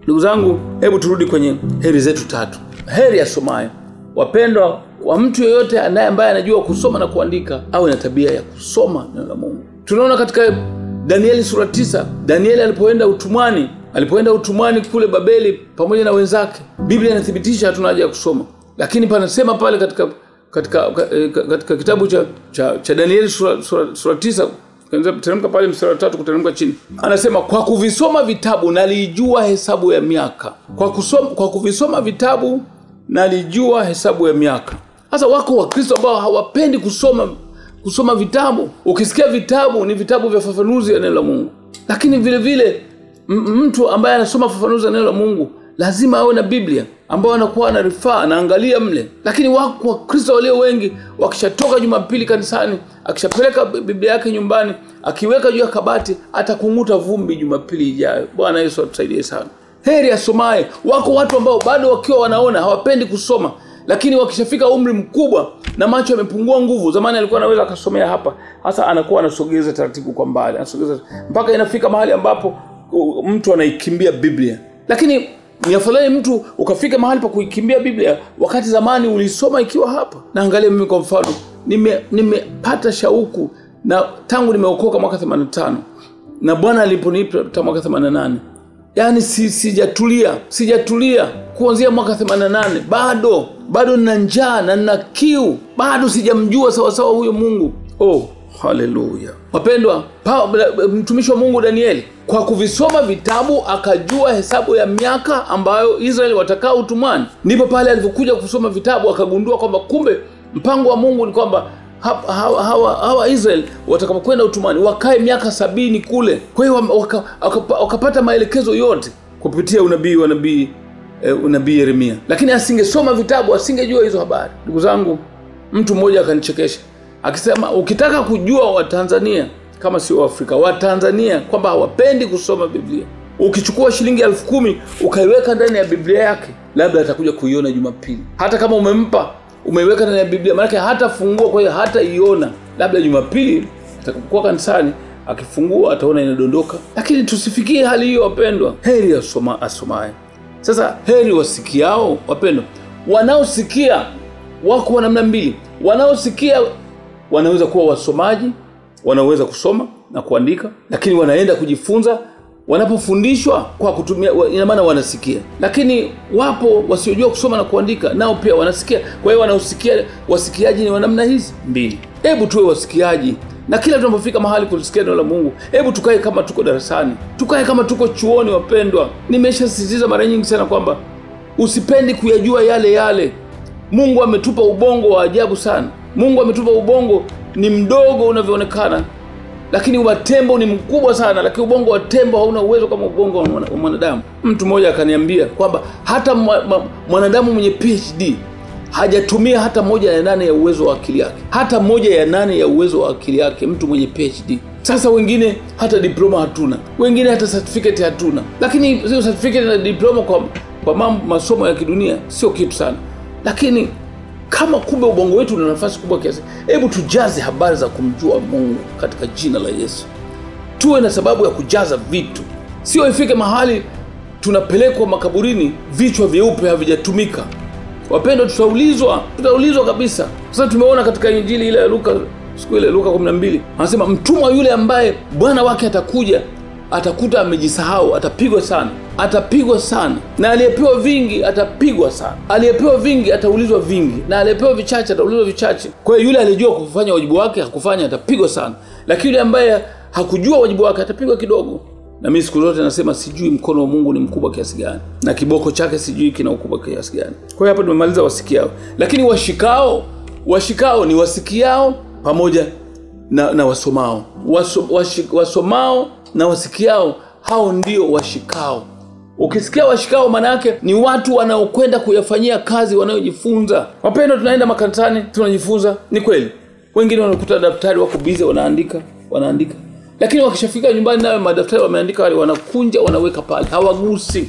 ndugu zangu hebu turudi kwenye heri zetu tatu heri asomaye wapendwa wa mtu yeyote anaye ambaye anajua kusoma na kuandika awe na tabia ya kusoma neno la mungu tunaona katika danieli sura tisa danieli alipoenda utumwani alipoenda utumwani kule babeli pamoja na wenzake biblia inathibitisha hatuna haja ya kusoma lakini panasema pale katika katika, katika, katika kitabu cha, cha, cha danieli sura, sura, sura tisa teremka pale mstari wa tatu kuteremka chini anasema kwa kuvisoma vitabu nalijua hesabu ya miaka kwa, kusoma, kwa kuvisoma vitabu nalijua hesabu ya miaka sasa wako wakristo ambao hawapendi kusoma kusoma vitabu ukisikia vitabu ni vitabu vya fafanuzi ya neno la mungu lakini vile vile m- mtu ambaye anasoma fafanuzi ya neno la mungu lazima awe na biblia ambao anakuwa anarifaa anaangalia mle lakini wako wakristo walio wengi wakishatoka jumapili kanisani akishapeleka biblia yake nyumbani akiweka juu ya kabati atakung'uta vumbi jumapili ijayo bwana yesu atusaidie sana heri asomaye wako watu ambao bado wakiwa wanaona hawapendi kusoma lakini wakishafika umri mkubwa na macho yamepungua nguvu zamani alikuwa anaweza akasomea hapa hasa anakuwa anasogeza taratibu kwa mbali anasogeza mpaka inafika mahali ambapo uh, mtu anaikimbia biblia lakini ni afadhali mtu ukafika mahali pa kuikimbia biblia wakati zamani ulisoma ikiwa hapa naangalia mimi kwa mfano nimepata nime shauku na tangu nimeokoka mwaka 85 na bwana aliponipa mwaka 88 yaani si, sijatulia sijatulia kuanzia mwaka 88 bado bado nina njaa na nina kiu bado sijamjua sawasawa huyo mungu oh haleluya wapendwa mtumishi wa mungu danieli kwa kuvisoma vitabu akajua hesabu ya miaka ambayo israeli watakaa utumwani ndipo pale alivyokuja kusoma vitabu akagundua kwamba kumbe mpango wa mungu ni kwamba hawa, hawa, hawa, hawa israel watakapokwenda utumani wakae miaka sabini kule kwa hiyo wakapata waka, waka, waka maelekezo yote kupitia unabii wa nabii eh, unabii yeremia lakini asingesoma vitabu asingejua hizo habari ndugu zangu mtu mmoja akanichekesha akisema ukitaka kujua watanzania kama sio waafrika watanzania kwamba hawapendi kusoma biblia ukichukua shilingi elfu kumi ukaiweka ndani ya biblia yake labda atakuja kuiona jumapili hata kama umempa umeiweka ndani ya biblia maanake hatafungua kwa hiyo hataiona labda jumapili atakapokuwa kanisani akifungua ataona inadondoka lakini tusifikie hali hiyo wapendwa heri asoma, asomaye sasa heri wasikiao wapendwa wanaosikia wako wa namna mbili wanaosikia wanaweza kuwa wasomaji wanaweza kusoma na kuandika lakini wanaenda kujifunza wanapofundishwa kwa kutumia ina maana wanasikia lakini wapo wasiojua kusoma na kuandika nao pia wanasikia kwa hiyo wanaosikia wasikiaji ni wa namna hizi mbili hebu tuwe wasikiaji na kila tunapofika mahali kulisikia neno la mungu hebu tukae kama tuko darasani tukae kama tuko chuoni wapendwa nimeshasisitiza mara nyingi sana kwamba usipendi kuyajua yale yale mungu ametupa ubongo wa ajabu sana mungu ametupa ubongo ni mdogo unavyoonekana lakini wa tembo ni mkubwa sana lakini ubongo wa tembo hauna uwezo kama ubongo wa mwanadamu mtu mmoja akaniambia kwamba hata mwanadamu mwenye phd hajatumia hata moja ya nane ya uwezo wa akili yake hata moja ya nane ya uwezo wa akili yake mtu mwenye phd sasa wengine hata diploma hatuna wengine hata certificate hatuna lakini hiyo certificate na diploma kwa, kwa mambo masomo ya kidunia sio kitu sana lakini kama kumbe ubongo wetu una nafasi kubwa kiasi hebu tujaze habari za kumjua mungu katika jina la yesu tuwe na sababu ya kujaza vitu sio ifike mahali tunapelekwa makaburini vichwa vyeupe havijatumika wapendwa tutaulizwa tutaulizwa kabisa sasa tumeona katika injili ile ya luka siku ile luka 12 anasema mtumwa yule ambaye bwana wake atakuja atakuta amejisahau atapigwa sana atapigwa sana na aliyepewa vingi atapigwa sana aliyepewa vingi ataulizwa vingi na aliyepewa vichache ataulizwa vichache kwa hiyo yule aliyejua kufanya wajibu wake hakufanya atapigwa sana lakini yule ambaye hakujua wajibu wake atapigwa kidogo na mimi siku zote nasema sijui mkono wa mungu ni mkubwa kiasi gani na kiboko chake sijui kina ukubwa kiasi gani kwa hiyo hapa tumemaliza wasikiao lakini washikao washikao ni wasikiao pamoja na, na wasomao Waso, washik, wasomao na wasikiao hao ndio washikao ukisikia washikao maana yake ni watu wanaokwenda kuyafanyia kazi wanayojifunza wapendo tunaenda makanisani tunajifunza ni kweli wengine wanakuta daftari wako bize wanaandika wanaandika lakini wakishafika nyumbani nayo madaftari wameandika wale wanakunja wanaweka pale hawagusi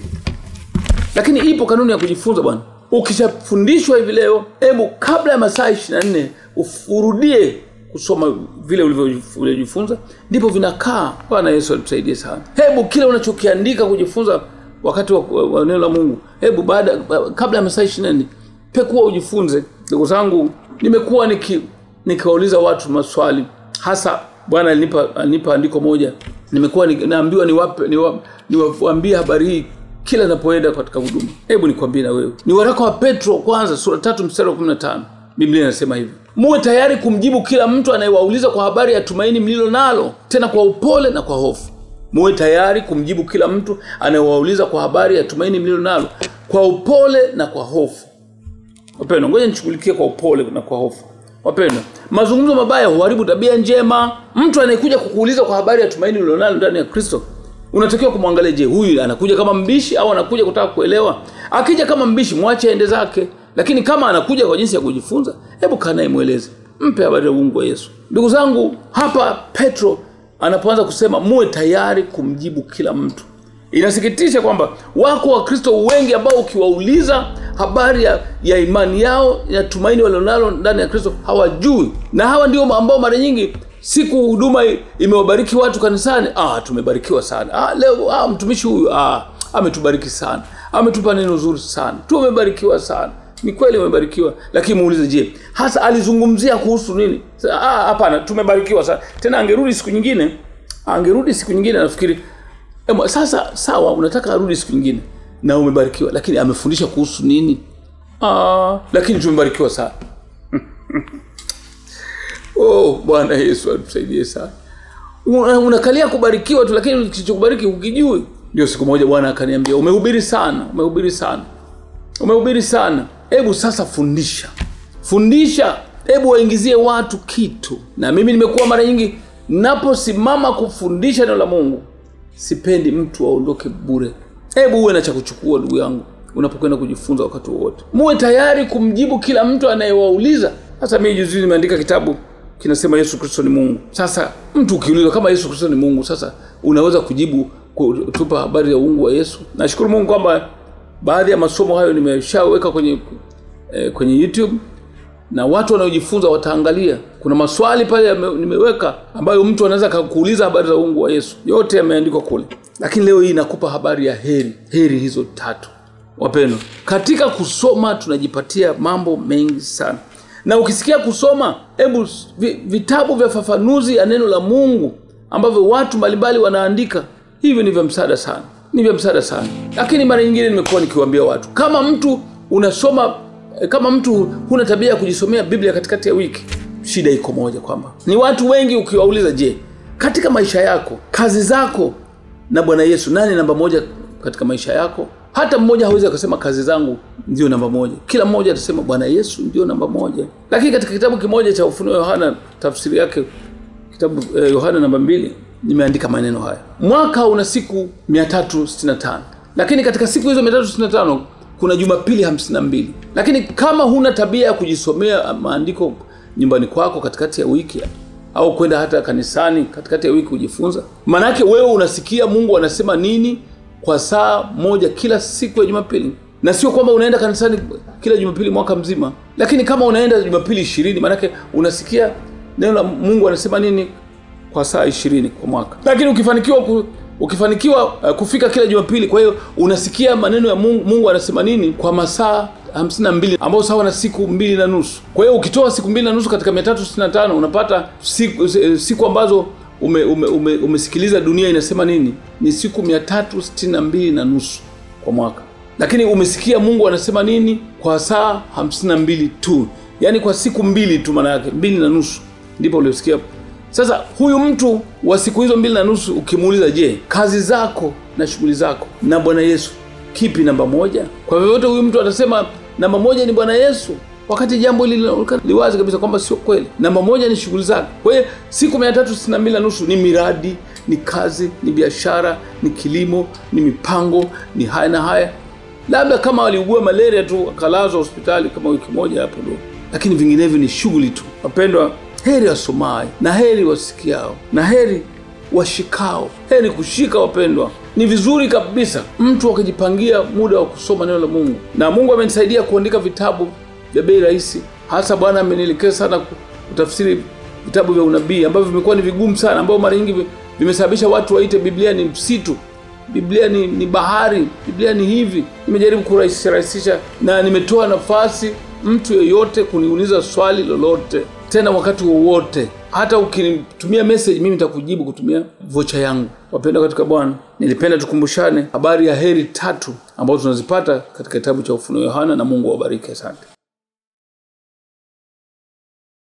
lakini ipo kanuni ya kujifunza bwana ukishafundishwa hivi leo hebu kabla ya masaa ishiri na nne urudie kusoma vile ulivyojifunza ndipo vinakaa bwana yesu atusaidie sana hebu kile unachokiandika kujifunza wakati wa, wa, wa neno la mungu hebu baada kabla ya masaa ishiri nne pekuwa ujifunze ndugu zangu nimekuwa niki nikiwauliza watu maswali hasa bwana alinipa alinipa andiko moja nimekuwa ni, naambiwa niwape niwaambie ni habari hii kila napoenda katika huduma hebu nikwambie na wewe ni waraka wa petro kwanza sura tatu mstari wa kumi na tano biblia inasema hivi muwe tayari kumjibu kila mtu anayewauliza kwa habari ya tumaini mlilo nalo tena kwa upole na kwa hofu muwe tayari kumjibu kila mtu anayewauliza kwa habari ya tumaini mlilo nalo kwa upole na kwa hofu wapendwa ngoja nichukulikie kwa upole na kwa hofu wapendwa mazungumzo mabaya huharibu tabia njema mtu anayekuja kukuuliza kwa habari ya tumaini ulilonalo ndani ya kristo unatakiwa kumwangalia je huyu anakuja kama mbishi au anakuja kutaka kuelewa akija kama mbishi mwache aende zake lakini kama anakuja kwa jinsi ya kujifunza hebu kaa naye mweleze mpe habari ya uungu wa yesu ndugu zangu hapa petro anapoanza kusema muwe tayari kumjibu kila mtu inasikitisha kwamba wako wakristo wengi ambao ukiwauliza habari ya, ya imani yao ya tumaini walionalo ndani ya kristo hawajui na hawa ndio ambao mara nyingi siku huduma imewabariki watu kanisani ah, tumebarikiwa sana ah, leo ah, mtumishi huyu ah, ametubariki sana ametupa neno zuri sana tumebarikiwa sana ni kweli umebarikiwa lakini muulize je hasa alizungumzia kuhusu nini hapana tumebarikiwa sana tena angerudi siku nyingine angerudi siku nyingine nafikiri Ema, sasa sawa unataka arudi siku nyingine na umebarikiwa lakini amefundisha kuhusu nini Aa, lakini tumebarikiwa sana oh bwana yesu atusaidie sana unakalia kubarikiwa tu lakini kilichokubariki ukijui ndio siku moja bwana akaniambia umehubiri sana umehubiri sana umehubiri sana hebu sasa fundisha fundisha hebu waingizie watu kitu na mimi nimekuwa mara nyingi naposimama kufundisha neno la mungu sipendi mtu aondoke bure hebu uwe na cha kuchukua ndugu yangu unapokwenda kujifunza wakati wowote muwe tayari kumjibu kila mtu anayewauliza sasa mii juzi nimeandika kitabu kinasema yesu kristo ni mungu sasa mtu ukiulizwa kama yesu kristo ni mungu sasa unaweza kujibu kutupa habari ya uungu wa yesu nashukuru mungu kwamba baadhi ya masomo hayo nimeshaweka kwenye eh, kwenye youtube na watu wanaojifunza wataangalia kuna maswali pale nimeweka ambayo mtu anaweza kuuliza habari za uungu wa yesu yote yameandikwa kule lakini leo hii nakupa habari ya heri heri hizo tatu wapendwa katika kusoma tunajipatia mambo mengi sana na ukisikia kusoma hebu vitabu vya fafanuzi ya neno la mungu ambavyo watu mbalimbali wanaandika hivyo ni vya msaada sana ni vya msaada sana lakini mara nyingine nimekuwa nikiwaambia watu kama mtu unasoma kama mtu huna tabia ya kujisomea biblia katikati ya wiki shida iko moja kwamba ni watu wengi ukiwauliza je katika maisha yako kazi zako na bwana yesu nani namba moja katika maisha yako hata mmoja hawezi akasema kazi zangu ndio namba moja kila mmoja atasema bwana yesu ndio namba moja lakini katika kitabu kimoja cha ufunuo yohana tafsiri yake kitabu eh, yohana namba mbili nimeandika maneno haya mwaka una siku 365 lakini katika siku hizo 365 kuna jumapili 52 lakini kama huna tabia ya kujisomea maandiko nyumbani kwako katikati ya wiki au kwenda hata kanisani katikati ya wiki kujifunza maanake wewe unasikia mungu anasema nini kwa saa moja kila siku ya jumapili na sio kwamba unaenda kanisani kila jumapili mwaka mzima lakini kama unaenda jumapili ishirini maanake unasikia neno la mungu anasema nini kwa saa ishirini kwa mwaka lakini ukifanikiwa ku, ukifanikiwa uh, kufika kila jumapili kwa hiyo unasikia maneno ya mungu, mungu anasema nini kwa masaa hamsini na mbili ambao sawa na siku mbili na nusu kwa hiyo ukitoa siku mbili na nusu katika mia tatu sitini na tano unapata siku, siku ambazo ume, ume, ume, umesikiliza dunia inasema nini ni siku mia tatu sitini na mbili na nusu kwa mwaka lakini umesikia mungu anasema nini kwa saa hamsini na mbili tu yaani kwa siku mbili tu maana yake mbili na nusu ndipo uliosikia sasa huyu mtu wa siku hizo mbili na nusu ukimuuliza je kazi zako na shughuli zako na bwana yesu kipi namba moja kwa vyovyote huyu mtu atasema namba moja ni bwana yesu wakati jambo hili liwazi kabisa kwamba sio kweli namba moja ni shughuli zake kwa hiyo siku mia tatu sitini na mbili na nusu ni miradi ni kazi ni biashara ni kilimo ni mipango ni haya na haya labda kama waliugua malaria tu akalazwa hospitali kama wiki moja hapo ndo lakini vinginevyo ni shughuli tu wapendwa heri wasomayo na heri wasikiao na heri washikao heri kushika wapendwa ni vizuri kabisa mtu akijipangia muda wa kusoma neno la mungu na mungu amenisaidia kuandika vitabu vya bei rahisi hasa bwana amenielekeza sana kutafsiri vitabu vya unabii ambavyo vimekuwa ni vigumu sana ambao mara nyingi vimesababisha watu waite biblia ni msitu biblia ni, ni bahari biblia ni hivi nimejaribu kurahisisha na nimetoa nafasi mtu yeyote kuniuliza swali lolote tena wakati wowote hata ukinitumia message mimi nitakujibu kutumia vocha yangu wapenda katika bwana nilipenda tukumbushane habari ya heri tatu ambazo tunazipata katika kitabu cha ufunuo yohana na mungu awabariki asante